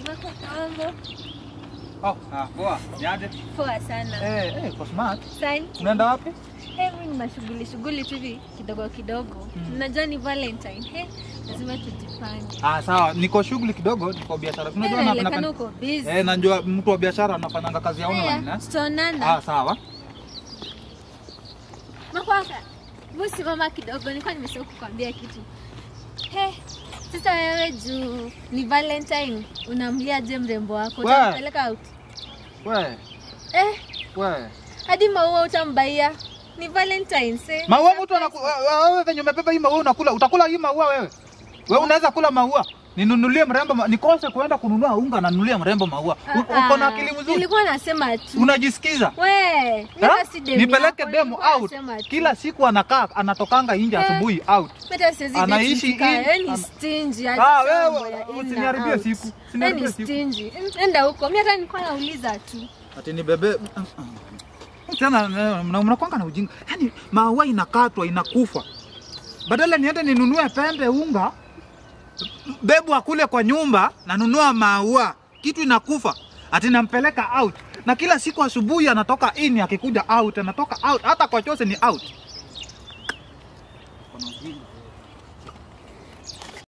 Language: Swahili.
Wako mambo Oh, ah, poa. Niaje? poa sana. Eh, eh, kwa smart. Sign. Unaenda wapi? Hey, mimi ni mashughuli shughuli tu hivi kidogo kidogo. Unajua ni Valentine. Hey, lazima tujipange. Ah, sawa. Niko shughuli kidogo, niko biashara. Hey, Unajua na inaonekana napenda. uko busy. Eh, najua mtu wa biashara anafanyanga kazi ya online, Hey, eh? tutaonana. Ah, sawa. Makwaka. Busi mama kidogo, nilikuwa nimesahau kukwambia kitu. Hey, sasa wewe juu ni Valentine, unamliaje mrembo wako? Wewe. Utampeleka out? We, Eh, we. hadi maua utambaia. Ni Valentine's eh. Maua mtu anaku wewe venye umebeba hii maua unakula. Utakula hii maua wewe? Wewe unaweza kula maua? Ninunulie mrembo ma... nikose kuenda kununua unga nanunulia mrembo maua. U- Ah, Uko na ah. akili mzuri? Nilikuwa nasema tu. Unajisikiza? We, Ha? mimi si demu Nipeleke yako, demo nilikuwa out. nasema tu. Kila siku anakaa anatokanga nje Eh. asubuhi out. Hata siwezi Anaishi date mtu in- kaya, yani ana- stingy, Ah, hata wewe, mambo ya in na usiniharibie out. siku, usiniharibie Yani siku. stingy. Enda huko. Mimi hata nilikuwa nauliza tu. Ati ni bebe tena na- mnakwanga na ujinga. Yaani maua inakatwa inakufa. Badala niende ninunue pembe unga bebu akule kwa nyumba nanunua maua kitu inakufa. Ati nampeleka out. Na kila siku asubuhi anatoka in akikuja out, anatoka out, hata kwa chose ni out.